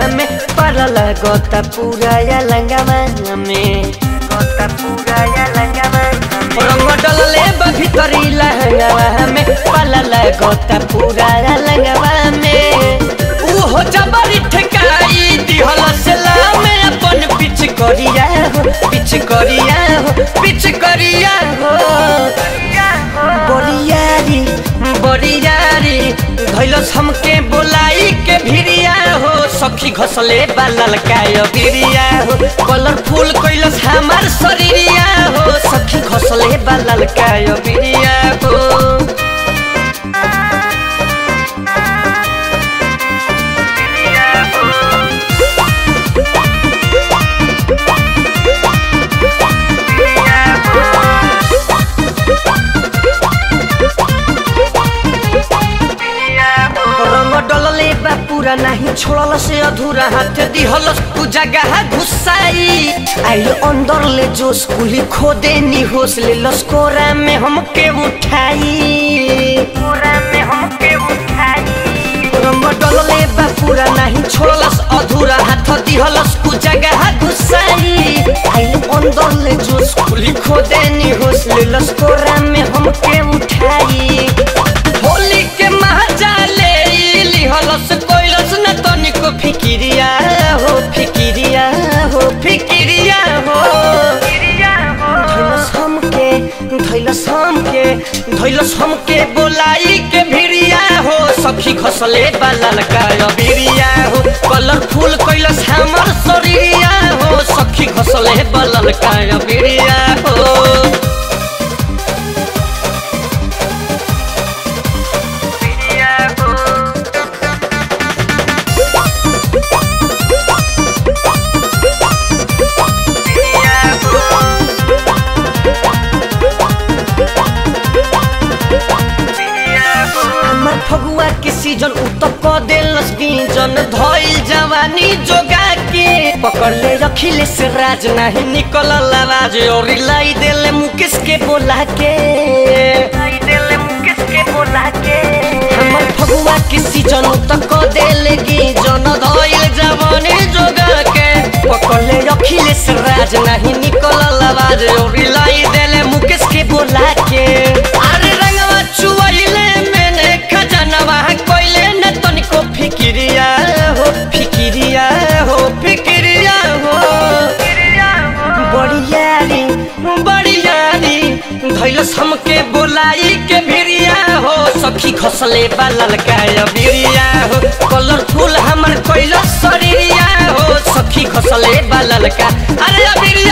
में पड़ल गोता पूरा या लंगवा में गोता पूरा या लंगवा रंग डलले बा भीतरी लहंगवा में पड़ल गोता पूरा या लंगवा में उहो जबरी ठेकाई दिहल से में अपन पिछ करिया हो पिछ करिया हो पिछ करिया हो बोरियारी बोरियारी धैलस हमके बोलाई के भिरिया हो सखी घसले बालल काय भिरिया हो कलरफुल कैलस हमार शरीरिया हो सखी घसले बालल काय भिरिया हो रंग डलले बा पूरा नहीं छोड़ल से अधूरा हाथ दिहल तू जगह घुसाई आइल अंदर ले जोश कुली खोदे नी होश ले लस्कोरा में हमके उठाई कोरा में हमके उठाई रंग डलले बा पूरा नहीं छोड़लस अधूरा हाथ दिहलस तू जगह घुसाई आइल अंदर ले जोश कुली खोदे नी होश ले लस्कोरा में हमके उठाई होली के महाजाले लिहलस कोइलस न तनिको फिकिरिया हो फिकिरिया हो फिकिरिया हो धैलस हमके धैलस हमके धैलस हमके बोलाई के भिरिया हो सखी घसले बालल का भिरिया हो कलरफुल कैलस हमर शरीरिया हो सखी घसले बालल का भिरिया हो हमर फगुआ के सीजन उतप क देलस बीजन धइल जवानी जोगा के पकड़ ले रखिले से राज नहीं निकल आवाज और लाई देले मुकेश के बोला के लाई देले मुकेश के बोला के हमर फगुआ के सीजन उतप क देले गीजन धइल जवानी जोगा के पकड़ ले रखिले से राज नहीं निकल आवाज और लाई देले मुकेश के बोला के अरे रंगवा चुआइले मैंने खजनवा कोइले न तनिको फिकिरिया हो फिकिरिया हो फिकिरिया हो बड़ियारी बड़ियारी धैलस हमके बोलाई के भिरिया हो सखी खसले बालल काय भिरिया हो कलरफुल हमर कोइलस शरीरिया हो सखी खसले बालल का अरे अबिरिया